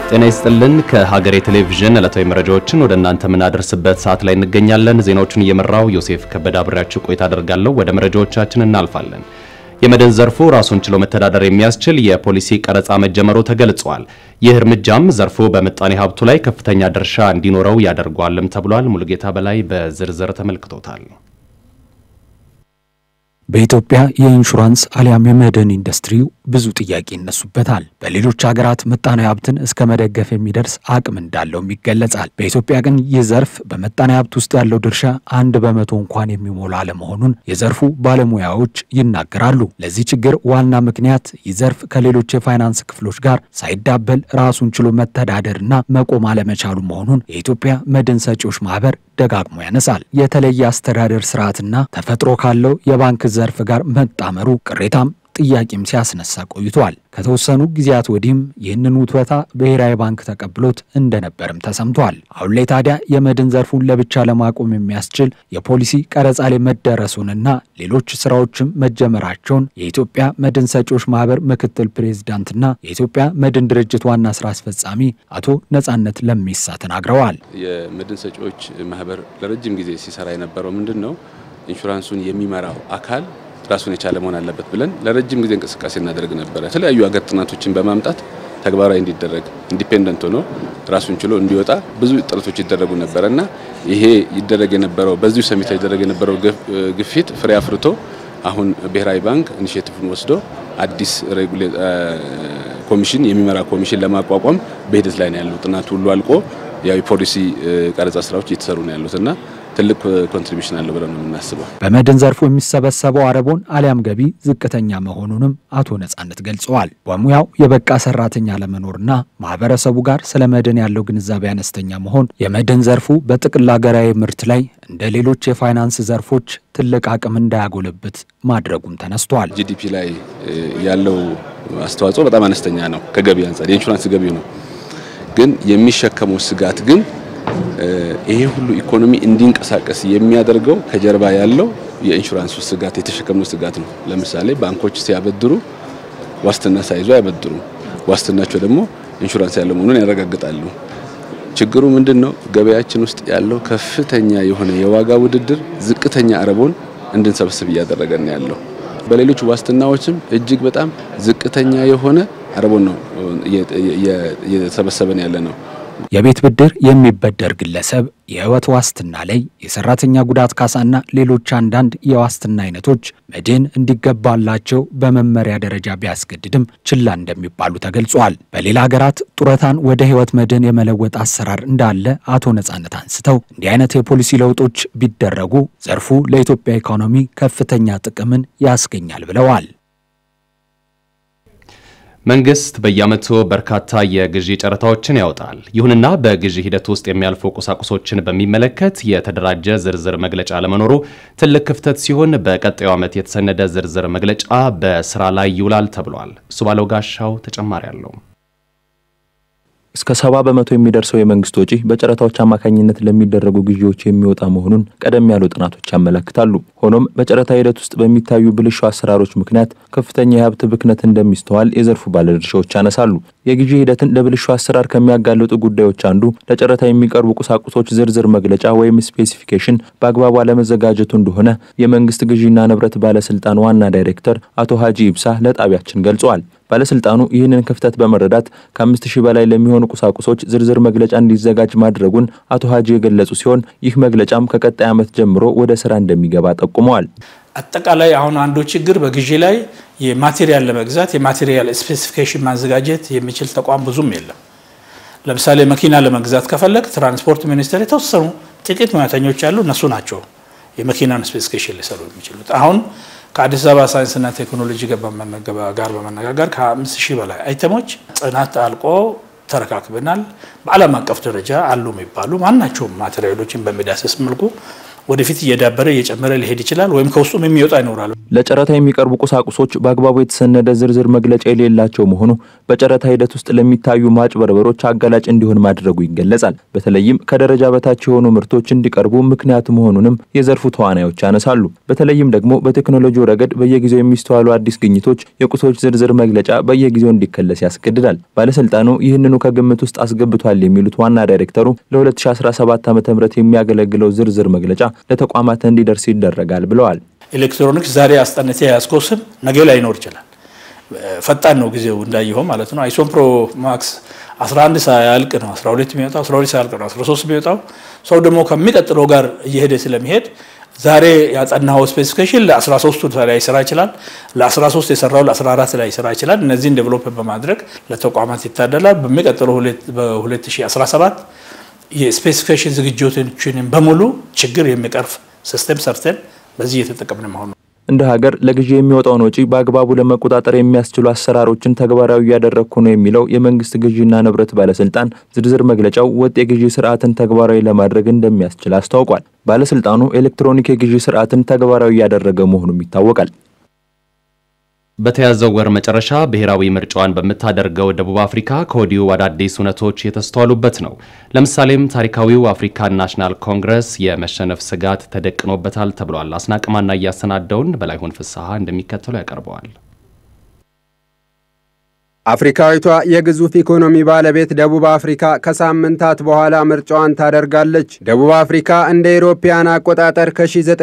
ጤና ይስጥልን። ከሀገሬ ቴሌቪዥን ዕለታዊ መረጃዎችን ወደ እናንተ የምናደርስበት ሰዓት ላይ እንገኛለን። ዜናዎቹን እየመራው ዮሴፍ ከበደ አብሬያችሁ ቆይታ አደርጋለሁ። ወደ መረጃዎቻችን እናልፋለን። የመድን ዘርፉ ራሱን ችሎ መተዳደር የሚያስችል የፖሊሲ ቀረጻ መጀመሩ ተገልጿል። ይህ እርምጃም ዘርፉ በምጣኔ ሀብቱ ላይ ከፍተኛ ድርሻ እንዲኖረው ያደርገዋልም ተብሏል። ሙሉጌታ በላይ በዝርዝር ተመልክቶታል። በኢትዮጵያ የኢንሹራንስ አሊያም የመድን ኢንዱስትሪው ብዙ ጥያቄ ይነሱበታል። በሌሎች ሀገራት ምጣኔ ሀብትን እስከ መደገፍ የሚደርስ አቅም እንዳለውም ይገለጻል። በኢትዮጵያ ግን ይህ ዘርፍ በምጣኔ ሀብት ውስጥ ያለው ድርሻ አንድ በመቶ እንኳን የሚሞላ አለመሆኑን የዘርፉ ባለሙያዎች ይናገራሉ። ለዚህ ችግር ዋና ምክንያት ይህ ዘርፍ ከሌሎች የፋይናንስ ክፍሎች ጋር ሳይዳበል ራሱን ችሎ መተዳደርና መቆም አለመቻሉ መሆኑን የኢትዮጵያ መድን ሰጪዎች ማህበር ደጋግሞ ያነሳል። የተለየ አስተዳደር ስርዓትና ተፈጥሮ ካለው የባንክ ዘርፍ ጋር መጣመሩ ቅሬታም ጥያቄም ሲያስነሳ ቆይቷል። ከተወሰኑ ጊዜያት ወዲህም ይህንን ውትወታ ብሔራዊ ባንክ ተቀብሎት እንደነበርም ተሰምቷል። አሁን ላይ ታዲያ የመድን ዘርፉን ለብቻ ለማቆም የሚያስችል የፖሊሲ ቀረጻ ላይ መደረሱንና ሌሎች ስራዎችም መጀመራቸውን የኢትዮጵያ መድን ሰጪዎች ማህበር ምክትል ፕሬዝዳንትና የኢትዮጵያ መድን ድርጅት ዋና ስራ አስፈጻሚ አቶ ነጻነት ለሚሳ ተናግረዋል። የመድን ሰጪዎች ማህበር ለረጅም ጊዜ ሲሰራ የነበረው ምንድን ነው? ኢንሹራንሱን የሚመራው አካል ራሱን የቻለ መሆን አለበት ብለን ለረጅም ጊዜ እንቅስቃሴ እናደርግ ነበረ። የተለያዩ ሀገር ጥናቶችን በማምጣት ተግባራዊ እንዲደረግ ኢንዲፔንደንት ሆኖ ራሱን ችሎ እንዲወጣ ብዙ ጥረቶች ይደረጉ ነበረ እና ይሄ ይደረግ የነበረው በዚሁ ሰሚት ይደረግ የነበረው ግፊት ፍሬ አፍርቶ አሁን ብሔራዊ ባንክ ኢኒሼቲቭን ወስዶ አዲስ ኮሚሽን የሚመራ ኮሚሽን ለማቋቋም በሂደት ላይ ነው ያለው። ጥናቱ ሁሉ አልቆ ያው የፖሊሲ ቀረጻ ስራዎች እየተሰሩ ነው ያሉት እና ትልቅ ኮንትሪቢሽን አለው ብለን ነው የምናስበው። በመድን ዘርፉ የሚሰበሰበው አረቦን አሊያም ገቢ ዝቅተኛ መሆኑንም አቶ ነጻነት ገልጸዋል። በሙያው የበቃ ሰራተኛ ለመኖርና ማህበረሰቡ ጋር ስለ መድን ያለው ግንዛቤ አነስተኛ መሆን የመድን ዘርፉ በጥቅል ሀገራዊ ምርት ላይ እንደ ሌሎች የፋይናንስ ዘርፎች ትልቅ አቅም እንዳያጎለብት ማድረጉም ተነስቷል። ጂዲፒ ላይ ያለው አስተዋጽኦ በጣም አነስተኛ ነው ከገቢ አንጻር የኢንሹራንስ ገቢው ነው። ግን የሚሸከመው ስጋት ግን ይሄ ሁሉ ኢኮኖሚ እንዲንቀሳቀስ የሚያደርገው ከጀርባ ያለው የኢንሹራንሱ ስጋት የተሸከመው ስጋት ነው። ለምሳሌ ባንኮች ሲያበድሩ ዋስትና ሳይዙ አያበድሩም። ዋስትናቸው ደግሞ ኢንሹራንስ ያለው መሆኑን ያረጋግጣሉ። ችግሩ ምንድን ነው? ገበያችን ውስጥ ያለው ከፍተኛ የሆነ የዋጋ ውድድር ዝቅተኛ አረቦን እንድንሰበስብ እያደረገን ያለው። በሌሎች ዋስትናዎችም እጅግ በጣም ዝቅተኛ የሆነ አረቦን ነው እየሰበሰበን ያለ ነው። የቤት ብድር የሚበደር ግለሰብ የህይወት ዋስትና ላይ የሰራተኛ ጉዳት ካሳና ሌሎች አንዳንድ የዋስትና አይነቶች መድን እንዲገባላቸው በመመሪያ ደረጃ ቢያስገድድም ችላ እንደሚባሉ ተገልጿል። በሌላ ሀገራት ጡረታን ወደ ህይወት መድን የመለወጥ አሰራር እንዳለ አቶ ነጻነት አንስተው እንዲህ አይነት የፖሊሲ ለውጦች ቢደረጉ ዘርፉ ለኢትዮጵያ ኢኮኖሚ ከፍተኛ ጥቅምን ያስገኛል ብለዋል። መንግስት በየዓመቱ በርካታ የግዢ ጨረታዎችን ያወጣል። ይሁንና በግዢ ሂደት ውስጥ የሚያልፉ ቁሳቁሶችን በሚመለከት የተደራጀ ዝርዝር መግለጫ ለመኖሩ ትልቅ ክፍተት ሲሆን በቀጣዩ ዓመት የተሰነደ ዝርዝር መግለጫ በስራ ላይ ይውላል ተብሏል። እሱ ባለው ጋሻው ተጨማሪ አለው። እስከ ሰባ በመቶ የሚደርሰው የመንግስት ወጪ በጨረታዎች አማካኝነት ለሚደረጉ ግዢዎች የሚወጣ መሆኑን ቀደም ያሉ ጥናቶች ያመለክታሉ። ሆኖም በጨረታ ሂደት ውስጥ በሚታዩ ብልሹ አሰራሮች ምክንያት ከፍተኛ የሀብት ብክነት እንደሚስተዋል የዘርፉ ባለድርሻዎች ያነሳሉ። የግዢ ሂደትን ለብልሹ አሰራር ከሚያጋልጡ ጉዳዮች አንዱ ለጨረታ የሚቀርቡ ቁሳቁሶች ዝርዝር መግለጫ ወይም ስፔሲፊኬሽን በአግባቡ አለመዘጋጀቱ እንደሆነ የመንግስት ግዢና ንብረት ባለስልጣን ዋና ዳይሬክተር አቶ ሀጂ ይብሳ ለጣቢያችን ገልጸዋል። ባለስልጣኑ ይህንን ክፍተት በመረዳት ከአምስት ሺህ በላይ ለሚሆኑ ቁሳቁሶች ዝርዝር መግለጫ እንዲዘጋጅ ማድረጉን አቶ ሀጂ የገለጹ ሲሆን ይህ መግለጫም ከቀጣይ ዓመት ጀምሮ ወደ ስራ እንደሚገባ ጠቁመዋል። አጠቃላይ አሁን አንዱ ችግር በግዢ ላይ የማቴሪያል ለመግዛት የማቴሪያል ስፔሲፊኬሽን ማዘጋጀት የሚችል ተቋም ብዙም የለም። ለምሳሌ መኪና ለመግዛት ከፈለግ ትራንስፖርት ሚኒስቴር የተወሰኑ ጥቂት ሙያተኞች ያሉ እነሱ ናቸው የመኪናን ስፔሲፊኬሽን ሊሰሩ የሚችሉት አሁን ከአዲስ አበባ ሳይንስና ቴክኖሎጂ ጋር በመነጋገር ከአምስት ሺህ በላይ አይተሞች ጥናት አልቆ ተረካክበናል። በዓለም አቀፍ ደረጃ አሉ የሚባሉ ማናቸውም ማቴሪያሎችን በሚዳስስ መልኩ ወደፊት እየዳበረ እየጨመረ ሊሄድ ይችላል፣ ወይም ከውስጡም የሚወጣ ይኖራል። ለጨረታ የሚቀርቡ ቁሳቁሶች በአግባቡ የተሰነደ ዝርዝር መግለጫ የሌላቸው መሆኑ በጨረታ ሂደት ውስጥ ለሚታዩ ማጭበርበሮች አጋላጭ እንዲሆን ማድረጉ ይገለጻል። በተለይም ከደረጃ በታች የሆኑ ምርቶች እንዲቀርቡ ምክንያት መሆኑንም የዘርፉ ተዋናዮች ያነሳሉ። በተለይም ደግሞ በቴክኖሎጂው ረገድ በየጊዜው የሚስተዋሉ አዲስ ግኝቶች የቁሶች ዝርዝር መግለጫ በየጊዜው እንዲከለስ ያስገድዳል። ባለስልጣኑ ይህንኑ ከግምት ውስጥ አስገብቷል የሚሉት ዋና ዳይሬክተሩ ለ2017 ዓ ም የሚያገለግለው ዝርዝር መግለጫ ለተቋማት እንዲደርስ ይደረጋል ብለዋል። ኤሌክትሮኒክስ ዛሬ አስጠንቴ ያዝከው ስም ነገ ላይኖር ይችላል። ፈጣን ነው ጊዜው እንዳየኸው ማለት ነው። አይሶን ፕሮ ማክስ 11 ሳያልቅ ነው 12 የሚወጣው 12 ሳያልቅ ነው 13 የሚወጣው። ሰው ደግሞ ከሚቀጥለው ጋር እየሄደ ስለሚሄድ ዛሬ ያጠናው ስፔሲፊኬሽን ለ13ቱ ላይ ስራ ይችላል። ለ13 የሰራው ለ14 ላይ ስራ ይችላል። እነዚህን ዴቨሎፕ በማድረግ ለተቋማት ይታደላል። በሚቀጥለው በ2017 የስፔሲፊኬሽን ዝግጅቶችን በሙሉ ችግር የሚቀርፍ ሲስተም ሰርተን በዚህ እየተጠቀምን መሆኑ እንደ ሀገር ለግዢ የሚወጣውን ወጪ በአግባቡ ለመቆጣጠር የሚያስችሉ አሰራሮችን ተግባራዊ እያደረግኩ ነው የሚለው የመንግስት ግዢና ንብረት ባለስልጣን ዝርዝር መግለጫው ወጥ የግዢ ስርዓትን ተግባራዊ ለማድረግ እንደሚያስችል አስታውቋል። ባለስልጣኑ ኤሌክትሮኒክ የግዢ ስርዓትን ተግባራዊ እያደረገ መሆኑም ይታወቃል። በተያዘው ወር መጨረሻ ብሔራዊ ምርጫዋን በምታደርገው ደቡብ አፍሪካ ከወዲሁ አዳዲስ እውነቶች የተስተዋሉበት ነው። ለምሳሌም ታሪካዊው አፍሪካን ናሽናል ኮንግረስ የመሸነፍ ስጋት ተደቅኖበታል ተብሏል። አስናቅማና እያሰናደውን በላይሆን ፍስሐ እንደሚከተለው ያቀርበዋል። አፍሪካዊቷ የግዙፍ ኢኮኖሚ ባለቤት ደቡብ አፍሪካ ከሳምንታት በኋላ ምርጫዋን ታደርጋለች። ደቡብ አፍሪካ እንደ ኢሮፓያን አቆጣጠር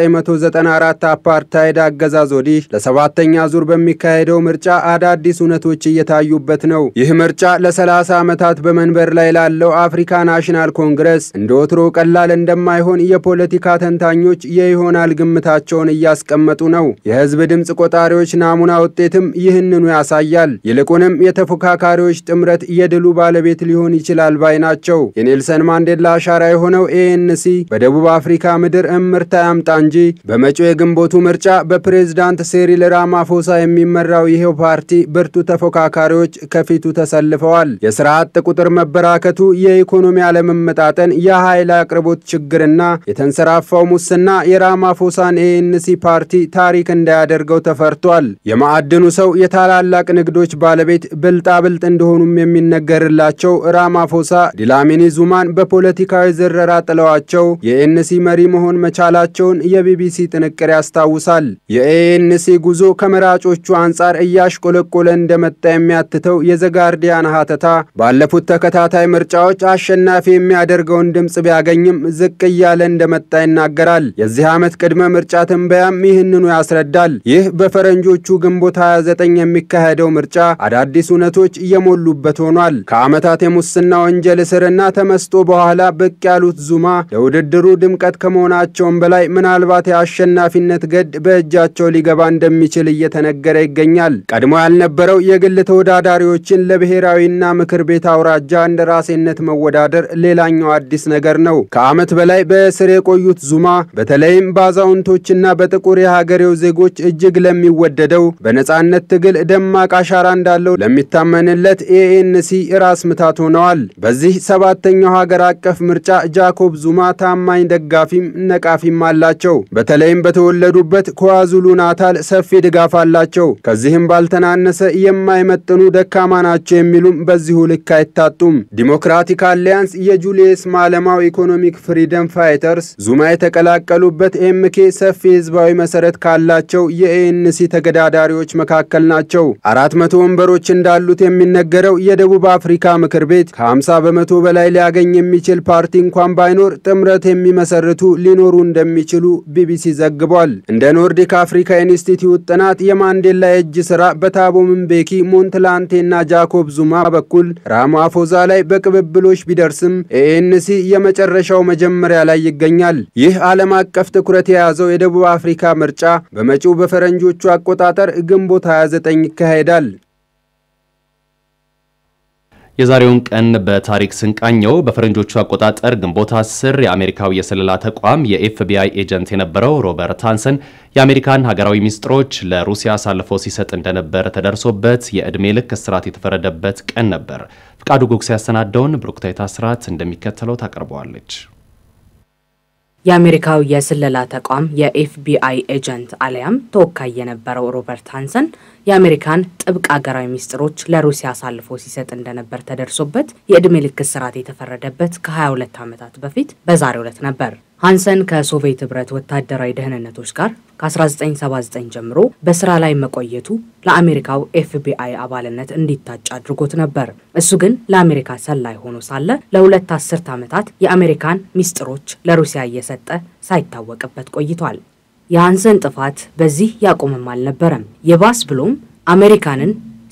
ከ1994 አፓርታይድ አገዛዝ ወዲህ ለሰባተኛ ዙር በሚካሄደው ምርጫ አዳዲስ እውነቶች እየታዩበት ነው። ይህ ምርጫ ለ30 ዓመታት በመንበር ላይ ላለው አፍሪካ ናሽናል ኮንግረስ እንደ ወትሮ ቀላል እንደማይሆን የፖለቲካ ተንታኞች የይሆናል ግምታቸውን እያስቀመጡ ነው። የህዝብ ድምፅ ቆጣሪዎች ናሙና ውጤትም ይህንኑ ያሳያል። ይልቁንም የተፎካካሪዎች ጥምረት የድሉ ባለቤት ሊሆን ይችላል ባይ ናቸው። የኔልሰን ማንዴላ አሻራ የሆነው ኤኤንሲ በደቡብ አፍሪካ ምድር እምርታ ያምጣ እንጂ በመጪው የግንቦቱ ምርጫ በፕሬዝዳንት ሴሪል ራማፎሳ የሚመራው ይሄው ፓርቲ ብርቱ ተፎካካሪዎች ከፊቱ ተሰልፈዋል። የስራ አጥ ቁጥር መበራከቱ፣ የኢኮኖሚ አለመመጣጠን፣ የኃይል አቅርቦት ችግርና የተንሰራፋው ሙስና የራማፎሳን ኤኤንሲ ፓርቲ ታሪክ እንዳያደርገው ተፈርቷል። የማዕድኑ ሰው የታላላቅ ንግዶች ባለቤት ብልጣብልጥ እንደሆኑም የሚነገርላቸው ራማፎሳ ዲላሚኒ ዙማን በፖለቲካዊ ዝረራ ጥለዋቸው የኤንሲ መሪ መሆን መቻላቸውን የቢቢሲ ጥንቅር ያስታውሳል። የኤኤንሲ ጉዞ ከመራጮቹ አንጻር እያሽቆለቆለ እንደመጣ የሚያትተው የዘጋርዲያን ሀተታ ባለፉት ተከታታይ ምርጫዎች አሸናፊ የሚያደርገውን ድምፅ ቢያገኝም ዝቅ እያለ እንደመጣ ይናገራል። የዚህ ዓመት ቅድመ ምርጫ ትንበያም ይህንኑ ያስረዳል። ይህ በፈረንጆቹ ግንቦት 29 የሚካሄደው ምርጫ አዳዲስ እውነቶች እየሞሉበት ሆኗል። ከዓመታት የሙስና ወንጀል እስርና ተመስጦ በኋላ ብቅ ያሉት ዙማ ለውድድሩ ድምቀት ከመሆናቸውም በላይ ምናልባት የአሸናፊነት ገድ በእጃቸው ሊገባ እንደሚችል እየተነገረ ይገኛል። ቀድሞ ያልነበረው የግል ተወዳዳሪዎችን ለብሔራዊና ምክር ቤት አውራጃ እንደራሴነት መወዳደር ሌላኛው አዲስ ነገር ነው። ከዓመት በላይ በእስር የቆዩት ዙማ በተለይም በአዛውንቶችና በጥቁር የሀገሬው ዜጎች እጅግ ለሚወደደው በነጻነት ትግል ደማቅ አሻራ እንዳለው ለሚታመንለት ኤኤንሲ ራስ ምታት ሆነዋል። በዚህ ሰባተኛው ሀገር አቀፍ ምርጫ ጃኮብ ዙማ ታማኝ ደጋፊም ነቃፊም አላቸው። በተለይም በተወለዱበት ከዋዙሉ ናታል ሰፊ ድጋፍ አላቸው። ከዚህም ባልተናነሰ የማይመጥኑ ደካማ ናቸው የሚሉም በዚሁ ልክ አይታጡም። ዲሞክራቲክ አሊያንስ የጁልየስ ማለማው ኢኮኖሚክ ፍሪደም ፋይተርስ ዙማ የተቀላቀሉበት ኤምኬ ሰፊ ህዝባዊ መሰረት ካላቸው የኤኤንሲ ተገዳዳሪዎች መካከል ናቸው። አራት መቶ ወንበሮች እንዳሉት የሚነገረው የደቡብ አፍሪካ ምክር ቤት ከ50 በመቶ በላይ ሊያገኝ የሚችል ፓርቲ እንኳን ባይኖር ጥምረት የሚመሰርቱ ሊኖሩ እንደሚችሉ ቢቢሲ ዘግቧል። እንደ ኖርዲክ አፍሪካ ኢንስቲትዩት ጥናት የማንዴላ የእጅ ስራ በታቦ ምንቤኪ፣ ሞንትላንቴና ጃኮብ ዙማ በኩል ራማፎዛ ላይ በቅብብሎች ቢደርስም ኤኤንሲ የመጨረሻው መጀመሪያ ላይ ይገኛል። ይህ ዓለም አቀፍ ትኩረት የያዘው የደቡብ አፍሪካ ምርጫ በመጪው በፈረንጆቹ አቆጣጠር ግንቦት 29 ይካሄዳል። የዛሬውን ቀን በታሪክ ስንቃኘው በፈረንጆቹ አቆጣጠር ግንቦት 10 የአሜሪካው የስለላ ተቋም የኤፍቢአይ ኤጀንት የነበረው ሮበርት ሃንሰን የአሜሪካን ሀገራዊ ሚስጥሮች ለሩሲያ አሳልፎ ሲሰጥ እንደነበር ተደርሶበት የዕድሜ ልክ እስራት የተፈረደበት ቀን ነበር። ፍቃዱ ጉግስ ያሰናደውን ብሩክታይት አስራት እንደሚከተለው ታቀርበዋለች። የአሜሪካው የስለላ ተቋም የኤፍቢአይ ኤጀንት አሊያም ተወካይ የነበረው ሮበርት ሃንሰን የአሜሪካን ጥብቅ አገራዊ ሚስጥሮች ለሩሲያ አሳልፎ ሲሰጥ እንደነበር ተደርሶበት የዕድሜ ልክ እስራት የተፈረደበት ከ22 ዓመታት በፊት በዛሬው ዕለት ነበር። ሃንሰን ከሶቪየት ህብረት ወታደራዊ ደህንነቶች ጋር ከ1979 ጀምሮ በስራ ላይ መቆየቱ ለአሜሪካው ኤፍቢአይ አባልነት እንዲታጭ አድርጎት ነበር። እሱ ግን ለአሜሪካ ሰላይ ሆኖ ሳለ ለሁለት አስርት ዓመታት የአሜሪካን ሚስጥሮች ለሩሲያ እየሰጠ ሳይታወቅበት ቆይቷል። የሃንሰን ጥፋት በዚህ ያቆምም አልነበረም። የባስ ብሎም አሜሪካንን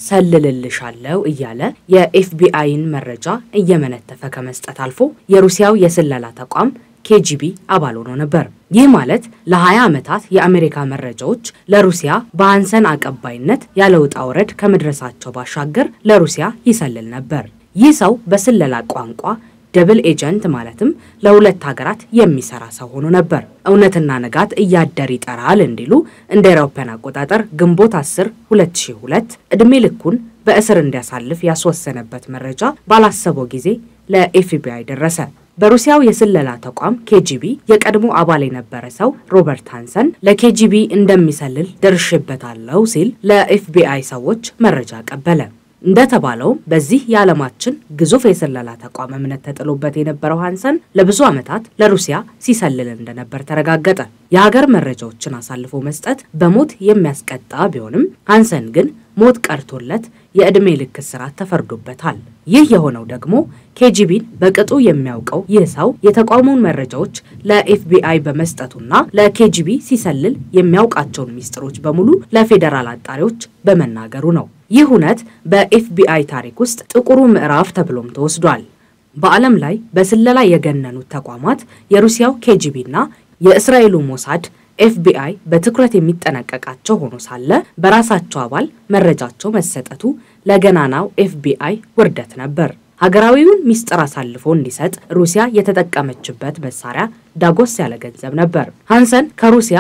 ሰልልልሻለው እያለ የኤፍቢአይን መረጃ እየመነተፈ ከመስጠት አልፎ የሩሲያው የስለላ ተቋም ኬጂቢ አባል ሆኖ ነበር። ይህ ማለት ለ20 ዓመታት የአሜሪካ መረጃዎች ለሩሲያ በሃንሰን አቀባይነት ያለ ውጣ ውረድ ከመድረሳቸው ባሻገር ለሩሲያ ይሰልል ነበር። ይህ ሰው በስለላ ቋንቋ ደብል ኤጀንት ማለትም ለሁለት ሀገራት የሚሰራ ሰው ሆኖ ነበር። እውነትና ንጋት እያደር ይጠራል እንዲሉ እንደ አውሮፓውያን አቆጣጠር ግንቦት 10 2002 ዕድሜ ልኩን በእስር እንዲያሳልፍ ያስወሰነበት መረጃ ባላሰበው ጊዜ ለኤፍቢአይ ደረሰ። በሩሲያው የስለላ ተቋም ኬጂቢ የቀድሞ አባል የነበረ ሰው ሮበርት ሃንሰን ለኬጂቢ እንደሚሰልል ደርሽበታለሁ ሲል ለኤፍቢአይ ሰዎች መረጃ ቀበለ። እንደተባለውም በዚህ የዓለማችን ግዙፍ የስለላ ተቋም እምነት ተጥሎበት የነበረው ሃንሰን ለብዙ ዓመታት ለሩሲያ ሲሰልል እንደነበር ተረጋገጠ። የሀገር መረጃዎችን አሳልፎ መስጠት በሞት የሚያስቀጣ ቢሆንም ሃንሰን ግን ሞት ቀርቶለት የዕድሜ ልክ እስራት ተፈርዶበታል። ይህ የሆነው ደግሞ ኬጂቢን በቅጡ የሚያውቀው ይህ ሰው የተቋሙን መረጃዎች ለኤፍቢአይ በመስጠቱና ለኬጂቢ ሲሰልል የሚያውቃቸውን ሚስጥሮች በሙሉ ለፌዴራል አጣሪዎች በመናገሩ ነው። ይህ እውነት በኤፍቢአይ ታሪክ ውስጥ ጥቁሩ ምዕራፍ ተብሎም ተወስዷል። በዓለም ላይ በስለላ የገነኑት ተቋማት የሩሲያው ኬጂቢና የእስራኤሉ ሞሳድ ኤፍቢአይ በትኩረት የሚጠነቀቃቸው ሆኖ ሳለ በራሳቸው አባል መረጃቸው መሰጠቱ ለገናናው ኤፍቢአይ ውርደት ነበር። ሀገራዊውን ሚስጥር አሳልፎ እንዲሰጥ ሩሲያ የተጠቀመችበት መሳሪያ ዳጎስ ያለ ገንዘብ ነበር። ሃንሰን ከሩሲያ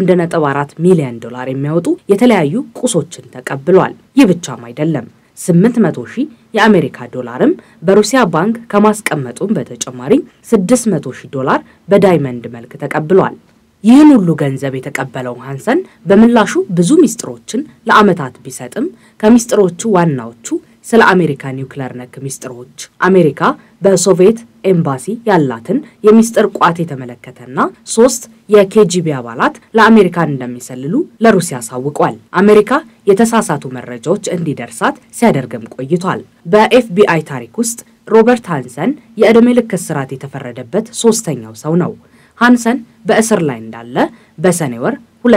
1.4 ሚሊዮን ዶላር የሚያወጡ የተለያዩ ቁሶችን ተቀብሏል። ይህ ብቻም አይደለም። 800 ሺህ የአሜሪካ ዶላርም በሩሲያ ባንክ ከማስቀመጡም በተጨማሪ 600 ሺህ ዶላር በዳይመንድ መልክ ተቀብሏል። ይህን ሁሉ ገንዘብ የተቀበለው ሃንሰን በምላሹ ብዙ ሚስጥሮችን ለዓመታት ቢሰጥም ከሚስጥሮቹ ዋናዎቹ ስለ አሜሪካ ኒውክሌር ነክ ሚስጥሮች፣ አሜሪካ በሶቪየት ኤምባሲ ያላትን የሚስጥር ቋት የተመለከተና ሶስት የኬጂቢ አባላት ለአሜሪካን እንደሚሰልሉ ለሩሲያ አሳውቋል። አሜሪካ የተሳሳቱ መረጃዎች እንዲደርሳት ሲያደርግም ቆይቷል። በኤፍቢአይ ታሪክ ውስጥ ሮበርት ሃንሰን የዕድሜ ልክ እስራት የተፈረደበት ሶስተኛው ሰው ነው። ሃንሰን በእስር ላይ እንዳለ በሰኔ ወር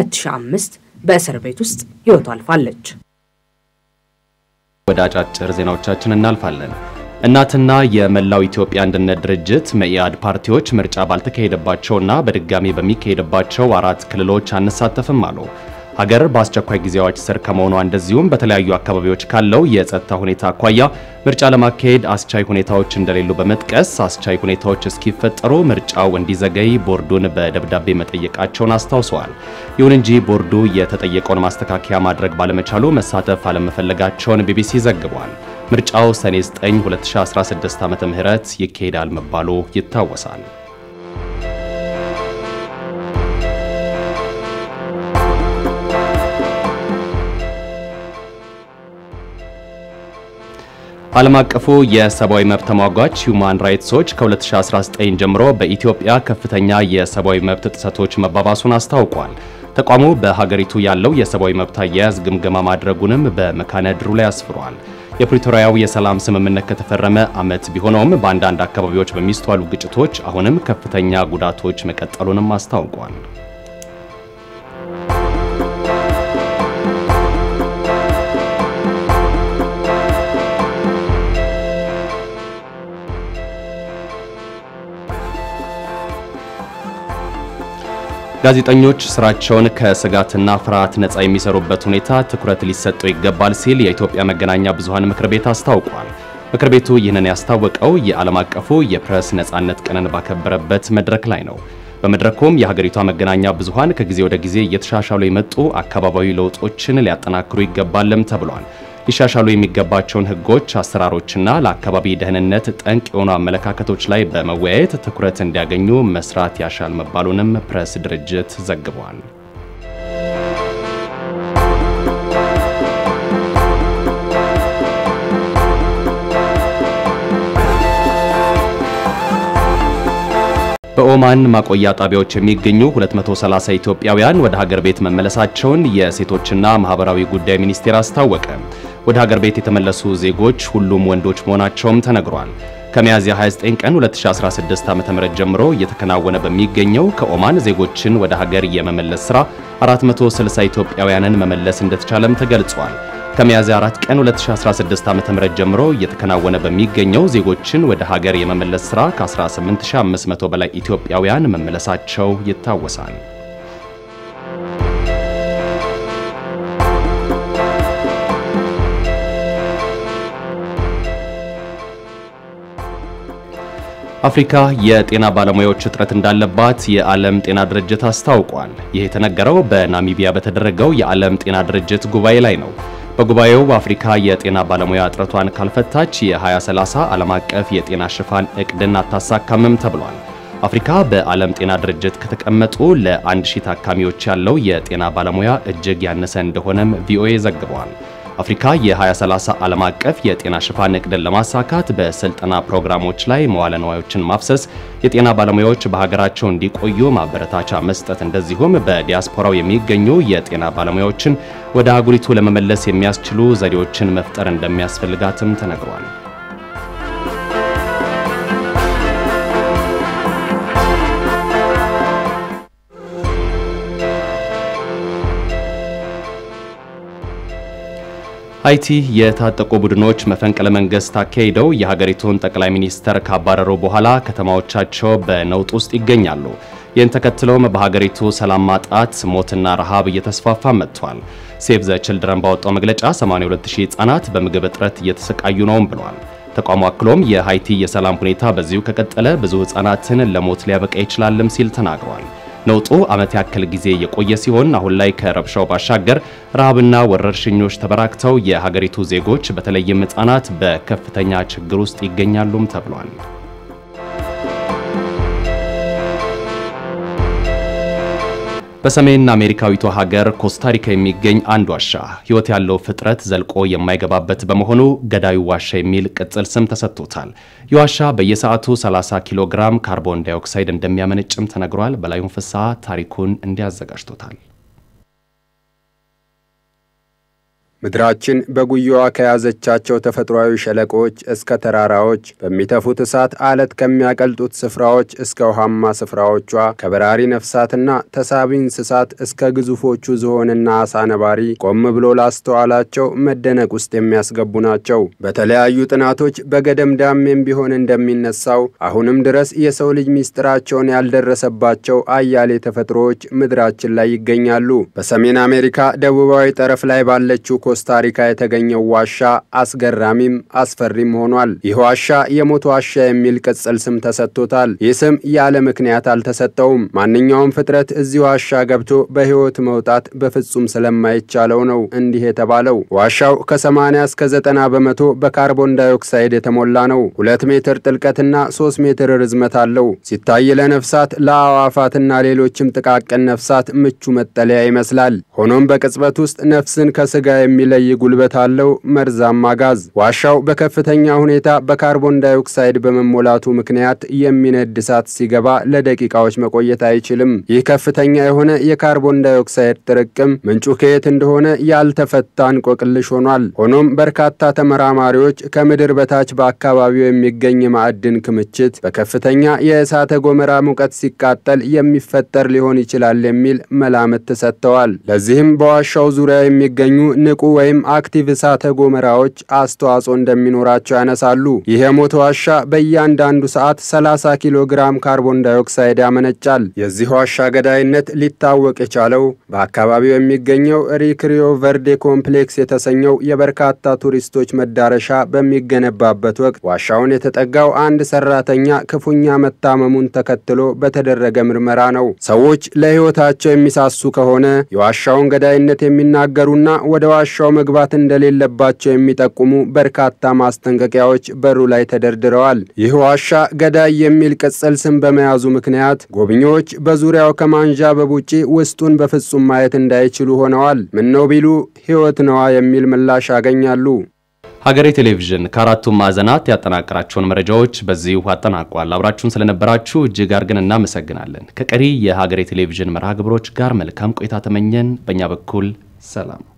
2005 በእስር ቤት ውስጥ ሕይወቱ አልፋለች። ወደ አጫጭር ዜናዎቻችን እናልፋለን። እናትና የመላው ኢትዮጵያ አንድነት ድርጅት መኢአድ ፓርቲዎች ምርጫ ባልተካሄደባቸውና በድጋሚ በሚካሄድባቸው አራት ክልሎች አንሳተፍም አሉ። ሀገር በአስቸኳይ ጊዜ አዋጅ ስር ከመሆኗ እንደዚሁም በተለያዩ አካባቢዎች ካለው የጸጥታ ሁኔታ አኳያ ምርጫ ለማካሄድ አስቻይ ሁኔታዎች እንደሌሉ በመጥቀስ አስቻይ ሁኔታዎች እስኪፈጠሩ ምርጫው እንዲዘገይ ቦርዱን በደብዳቤ መጠየቃቸውን አስታውሰዋል። ይሁን እንጂ ቦርዱ የተጠየቀውን ማስተካከያ ማድረግ ባለመቻሉ መሳተፍ አለመፈለጋቸውን ቢቢሲ ዘግቧል። ምርጫው ሰኔ 9 2016 ዓ.ም ይካሄዳል መባሉ ይታወሳል። ዓለም አቀፉ የሰብአዊ መብት ተሟጋች ሁማን ራይትስ ዎች ከ2019 ጀምሮ በኢትዮጵያ ከፍተኛ የሰብአዊ መብት ጥሰቶች መባባሱን አስታውቋል። ተቋሙ በሀገሪቱ ያለው የሰብአዊ መብት አያያዝ ግምገማ ማድረጉንም በመካነ ድሩ ላይ አስፍሯል። የፕሪቶሪያው የሰላም ስምምነት ከተፈረመ ዓመት ቢሆነውም በአንዳንድ አካባቢዎች በሚስተዋሉ ግጭቶች አሁንም ከፍተኛ ጉዳቶች መቀጠሉንም አስታውቋል። ጋዜጠኞች ስራቸውን ከስጋትና ፍርሃት ነጻ የሚሰሩበት ሁኔታ ትኩረት ሊሰጠው ይገባል ሲል የኢትዮጵያ መገናኛ ብዙሃን ምክር ቤት አስታውቋል። ምክር ቤቱ ይህንን ያስታወቀው የዓለም አቀፉ የፕሬስ ነጻነት ቀንን ባከበረበት መድረክ ላይ ነው። በመድረኩም የሀገሪቷ መገናኛ ብዙሃን ከጊዜ ወደ ጊዜ እየተሻሻሉ የመጡ አካባቢያዊ ለውጦችን ሊያጠናክሩ ይገባልም ተብሏል። ሊሻሻሉ የሚገባቸውን ሕጎች፣ አሰራሮችና ለአካባቢ ደህንነት ጠንቅ የሆኑ አመለካከቶች ላይ በመወያየት ትኩረት እንዲያገኙ መስራት ያሻል መባሉንም ፕሬስ ድርጅት ዘግቧል። በኦማን ማቆያ ጣቢያዎች የሚገኙ 230 ኢትዮጵያውያን ወደ ሀገር ቤት መመለሳቸውን የሴቶችና ማህበራዊ ጉዳይ ሚኒስቴር አስታወቀ። ወደ ሀገር ቤት የተመለሱ ዜጎች ሁሉም ወንዶች መሆናቸውም ተነግሯል። ከሚያዝያ 29 ቀን 2016 ዓ.ም ጀምሮ እየተከናወነ በሚገኘው ከኦማን ዜጎችን ወደ ሀገር የመመለስ ሥራ 460 ኢትዮጵያውያንን መመለስ እንደተቻለም ተገልጿል። ከሚያዝያ 4 ቀን 2016 ዓ.ም ጀምሮ እየተከናወነ በሚገኘው ዜጎችን ወደ ሀገር የመመለስ ሥራ ከ18500 በላይ ኢትዮጵያውያን መመለሳቸው ይታወሳል። አፍሪካ የጤና ባለሙያዎች እጥረት እንዳለባት የዓለም ጤና ድርጅት አስታውቋል። ይህ የተነገረው በናሚቢያ በተደረገው የዓለም ጤና ድርጅት ጉባኤ ላይ ነው። በጉባኤው አፍሪካ የጤና ባለሙያ እጥረቷን ካልፈታች የ2030 ዓለም አቀፍ የጤና ሽፋን እቅድን አታሳካምም ተብሏል። አፍሪካ በዓለም ጤና ድርጅት ከተቀመጡ ለአንድ ሺህ ታካሚዎች ያለው የጤና ባለሙያ እጅግ ያነሰ እንደሆነም ቪኦኤ ዘግቧል። አፍሪካ የ2030 ዓለም አቀፍ የጤና ሽፋን እቅድን ለማሳካት በስልጠና ፕሮግራሞች ላይ መዋለ ንዋዮችን ማፍሰስ፣ የጤና ባለሙያዎች በሀገራቸው እንዲቆዩ ማበረታቻ መስጠት፣ እንደዚሁም በዲያስፖራው የሚገኙ የጤና ባለሙያዎችን ወደ አህጉሪቱ ለመመለስ የሚያስችሉ ዘዴዎችን መፍጠር እንደሚያስፈልጋትም ተነግሯል። ሃይቲ የታጠቁ ቡድኖች መፈንቅለ መንግስት አካሂደው የሀገሪቱን ጠቅላይ ሚኒስተር ካባረሩ በኋላ ከተማዎቻቸው በነውጥ ውስጥ ይገኛሉ። ይህን ተከትለውም በሀገሪቱ ሰላም ማጣት፣ ሞትና ረሃብ እየተስፋፋ መጥቷል። ሴቭ ዘ ችልድረን ባወጣው መግለጫ 82000 ህጻናት በምግብ እጥረት እየተሰቃዩ ነውም ብሏል። ተቋሙ አክሎም የሃይቲ የሰላም ሁኔታ በዚሁ ከቀጠለ ብዙ ህጻናትን ለሞት ሊያበቃ ይችላልም ሲል ተናግሯል። ነውጡ ዓመት ያክል ጊዜ የቆየ ሲሆን አሁን ላይ ከረብሻው ባሻገር ረሃብና ወረርሽኞች ተበራክተው የሀገሪቱ ዜጎች በተለይም ህጻናት በከፍተኛ ችግር ውስጥ ይገኛሉም ተብሏል። በሰሜን አሜሪካዊቷ ሀገር ኮስታሪካ የሚገኝ አንድ ዋሻ ህይወት ያለው ፍጥረት ዘልቆ የማይገባበት በመሆኑ ገዳዩ ዋሻ የሚል ቅጽል ስም ተሰጥቶታል። ይህ ዋሻ በየሰዓቱ 30 ኪሎ ግራም ካርቦን ዳይኦክሳይድ እንደሚያመነጭም ተነግሯል። በላዩን ፍስሐ ታሪኩን እንዲያዘጋጅቶታል። ምድራችን በጉያዋ ከያዘቻቸው ተፈጥሯዊ ሸለቆዎች እስከ ተራራዎች በሚተፉት እሳት አለት ከሚያቀልጡት ስፍራዎች እስከ ውሃማ ስፍራዎቿ ከበራሪ ነፍሳትና ተሳቢ እንስሳት እስከ ግዙፎቹ ዝሆንና አሳ ነባሪ ቆም ብሎ ላስተዋላቸው መደነቅ ውስጥ የሚያስገቡ ናቸው። በተለያዩ ጥናቶች በገደምዳሜም ቢሆን እንደሚነሳው አሁንም ድረስ የሰው ልጅ ሚስጥራቸውን ያልደረሰባቸው አያሌ ተፈጥሮዎች ምድራችን ላይ ይገኛሉ። በሰሜን አሜሪካ ደቡባዊ ጠረፍ ላይ ባለችው ኮስታሪካ የተገኘው ዋሻ አስገራሚም አስፈሪም ሆኗል። ይህ ዋሻ የሞት ዋሻ የሚል ቅጽል ስም ተሰጥቶታል። ይህ ስም ያለ ምክንያት አልተሰጠውም። ማንኛውም ፍጥረት እዚህ ዋሻ ገብቶ በሕይወት መውጣት በፍጹም ስለማይቻለው ነው እንዲህ የተባለው። ዋሻው ከ80 እስከ 90 በመቶ በካርቦን ዳይኦክሳይድ የተሞላ ነው። ሁለት ሜትር ጥልቀትና ሶስት ሜትር ርዝመት አለው። ሲታይ ለነፍሳት ለአዕዋፋትና ሌሎችም ጥቃቅን ነፍሳት ምቹ መጠለያ ይመስላል። ሆኖም በቅጽበት ውስጥ ነፍስን ከስጋ የሚለይ ጉልበት አለው መርዛማ ጋዝ። ዋሻው በከፍተኛ ሁኔታ በካርቦን ዳይኦክሳይድ በመሞላቱ ምክንያት የሚነድ እሳት ሲገባ ለደቂቃዎች መቆየት አይችልም። ይህ ከፍተኛ የሆነ የካርቦን ዳይኦክሳይድ ጥርቅም ምንጩ ከየት እንደሆነ ያልተፈታ እንቆቅልሽ ሆኗል። ሆኖም በርካታ ተመራማሪዎች ከምድር በታች በአካባቢው የሚገኝ የማዕድን ክምችት በከፍተኛ የእሳተ ጎመራ ሙቀት ሲቃጠል የሚፈጠር ሊሆን ይችላል የሚል መላምት ሰጥተዋል። ለዚህም በዋሻው ዙሪያ የሚገኙ ንቁ ወይም አክቲቭ እሳተ ጎመራዎች አስተዋጽኦ እንደሚኖራቸው ያነሳሉ። ይህ የሞት ዋሻ በእያንዳንዱ ሰዓት 30 ኪሎ ግራም ካርቦን ዳይኦክሳይድ ያመነጫል። የዚህ ዋሻ ገዳይነት ሊታወቅ የቻለው በአካባቢው የሚገኘው ሪክሪዮ ቨርዴ ኮምፕሌክስ የተሰኘው የበርካታ ቱሪስቶች መዳረሻ በሚገነባበት ወቅት ዋሻውን የተጠጋው አንድ ሰራተኛ ክፉኛ መታመሙን ተከትሎ በተደረገ ምርመራ ነው። ሰዎች ለሕይወታቸው የሚሳሱ ከሆነ የዋሻውን ገዳይነት የሚናገሩና ወደ ዋሻው ዋሻው መግባት እንደሌለባቸው የሚጠቁሙ በርካታ ማስጠንቀቂያዎች በሩ ላይ ተደርድረዋል። ይህ ዋሻ ገዳይ የሚል ቅጽል ስም በመያዙ ምክንያት ጎብኚዎች በዙሪያው ከማንዣበብ ውጪ ውስጡን በፍጹም ማየት እንዳይችሉ ሆነዋል። ምነው ቢሉ ሕይወት ነዋ የሚል ምላሽ ያገኛሉ። ሀገሬ ቴሌቪዥን ከአራቱም ማዕዘናት ያጠናቀራቸውን መረጃዎች በዚሁ አጠናቋል። አብራችሁን ስለነበራችሁ እጅግ አድርገን እናመሰግናለን። ከቀሪ የሀገሬ ቴሌቪዥን መርሃ ግብሮች ጋር መልካም ቆይታ ተመኘን። በእኛ በኩል ሰላም